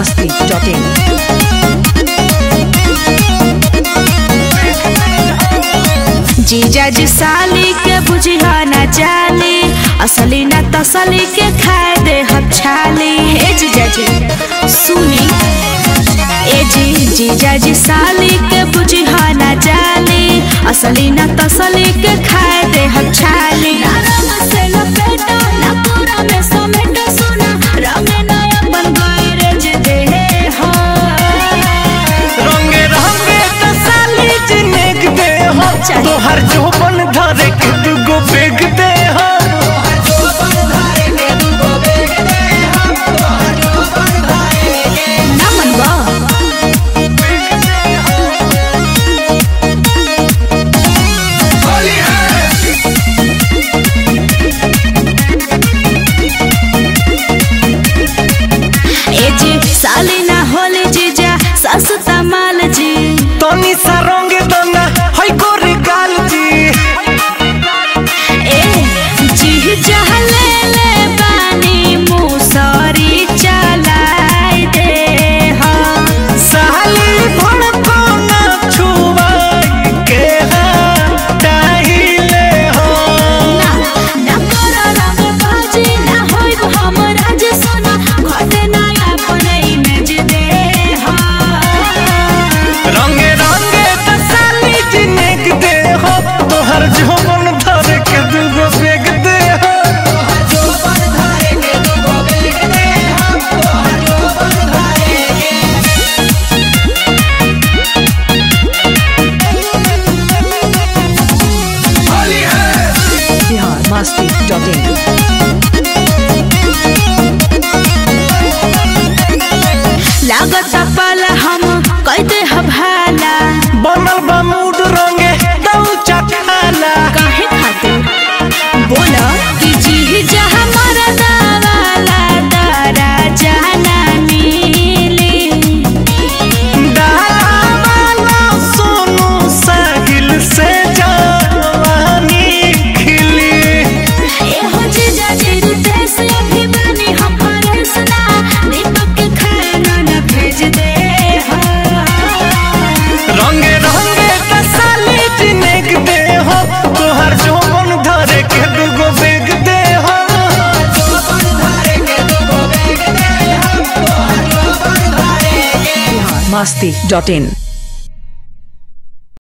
biharmasti.in जीजा जी साली के बुझिया न जाली असली न तसली के खाए दे हम छाली हे जीजा जी सुनी ए जी जीजा जी साली के बुझिया न जाली असली न तसली के खाए दे हम छाली ना रंग से लपेटा ना पूरा में समेटा सोना रंग नया बन गए रे जे दे हो रंगे रंगे तसाली जिनेक दे हो चाहिए। तोहर जोबन धरे के दुगो बेग दे हो ना मनवा ए जी साली ना होले जीजा सस्ता माल जी तनी सा रंगे दना हई गोरे गाल जी ए जी जहले ले बानी मुसरी चलाई दे हा साली भड़को ना छुवाई के हटाइले हो ना ना करो रंग बाजी ना होई हमरा जे सोना घटे ना अपने इमेज दे हा रंगे रंगे तसाली जिनेक दे हो तोहर जोबन धरे के दुगो बेग दे हो biharmasti.in लागत पल हम कहते हभाला बनल बा मूड रंगे दऊ चखाला काहे खातिर बोला कि जी जहाँ मरदा वाला तारा जाना मिली डाला वाला सोनू साहिल से जवानी खिली एहो जीजा जी देश अभिमानी हम फरेसना दीपक के खाना न भेज दे हा रंगे रंगे तसाली जिनेक दे हो तोहर जोबन धरे के दुगो बेग दे हो biharmasti.in